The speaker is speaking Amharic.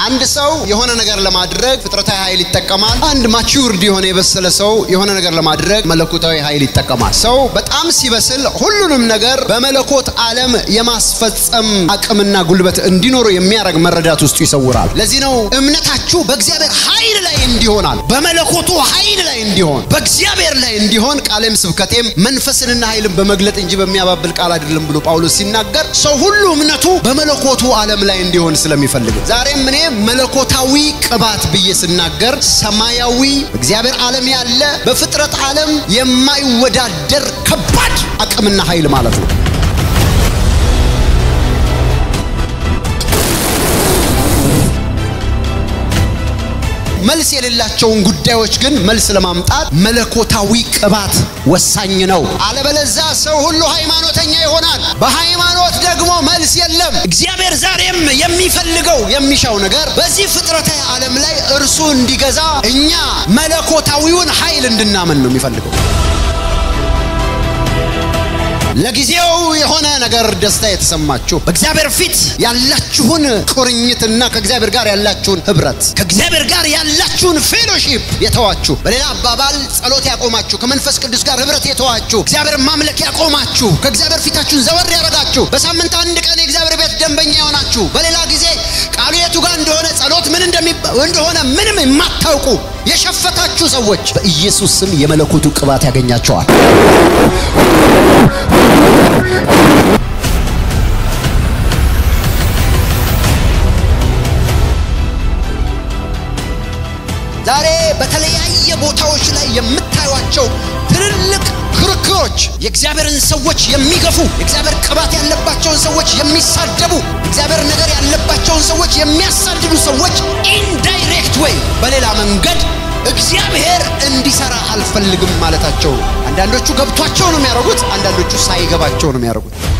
አንድ ሰው የሆነ ነገር ለማድረግ ፍጥረታዊ ኃይል ይጠቀማል። አንድ ማቹርድ የሆነ የበሰለ ሰው የሆነ ነገር ለማድረግ መለኮታዊ ኃይል ይጠቀማል። ሰው በጣም ሲበስል ሁሉንም ነገር በመለኮት ዓለም የማስፈጸም አቅምና ጉልበት እንዲኖረው የሚያደርግ መረዳት ውስጡ ይሰውራል። ለዚህ ነው እምነታችሁ በእግዚአብሔር ኃይል ላይ እንዲሆናል፣ በመለኮቱ ኃይል ላይ እንዲሆን፣ በእግዚአብሔር ላይ እንዲሆን ቃሌም ስብከቴም መንፈስንና ኃይልን በመግለጥ እንጂ በሚያባብል ቃል አይደለም ብሎ ጳውሎስ ሲናገር ሰው ሁሉ እምነቱ በመለኮቱ ዓለም ላይ እንዲሆን ስለሚፈልግ ዛሬም እኔ መለኮታዊ ቅባት ብዬ ስናገር ሰማያዊ እግዚአብሔር ዓለም ያለ በፍጥረት ዓለም የማይወዳደር ከባድ አቅምና ኃይል ማለት ነው። መልስ የሌላቸውን ጉዳዮች ግን መልስ ለማምጣት መለኮታዊ ቅባት ወሳኝ ነው። አለበለዛ ሰው ሁሉ ሃይማኖተኛ ይሆናል። በሃይማኖት ደግሞ መልስ የለም። እግዚአብሔር ዛሬም የሚፈልገው የሚሻው ነገር በዚህ ፍጥረታዊ ዓለም ላይ እርሱ እንዲገዛ እኛ መለኮታዊውን ኃይል እንድናምን ነው የሚፈልገው። ለጊዜው የሆነ ነገር ደስታ የተሰማችሁ በእግዚአብሔር ፊት ያላችሁን ቁርኝትና ከእግዚአብሔር ጋር ያላችሁን ህብረት ከእግዚአብሔር ጋር ያላችሁን ፌሎሺፕ የተዋችሁ፣ በሌላ አባባል ጸሎት ያቆማችሁ፣ ከመንፈስ ቅዱስ ጋር ህብረት የተዋችሁ፣ እግዚአብሔር ማምለክ ያቆማችሁ፣ ከእግዚአብሔር ፊታችሁን ዘወር ያደረጋችሁ፣ በሳምንት አንድ ቀን የእግዚአብሔር ቤት ደንበኛ የሆናችሁ፣ በሌላ ጊዜ ቃሉ የቱ ጋር እንደሆነ ጸሎት ምን እንደሆነ ምንም የማታውቁ የሸፈታችሁ ሰዎች በኢየሱስ ስም የመለኮቱ ቅባት ያገኛቸዋል። ዛሬ በተለያየ ቦታዎች ላይ የምታዩቸው ትልልቅ ክርክሮች የእግዚአብሔርን ሰዎች የሚገፉ የእግዚአብሔር ቅባት ያለባቸውን ሰዎች የሚሳደቡ እግዚአብሔር ነገር ያለባቸውን ሰዎች የሚያሳድዱ ሰዎች ኢንዳይሬክት ወይ በሌላ መንገድ እግዚአብሔር እንዲሰራ አልፈልግም ማለታቸው ነው። አንዳንዶቹ ገብቷቸው ነው የሚያደርጉት፣ አንዳንዶቹ ሳይገባቸው ነው የሚያደርጉት።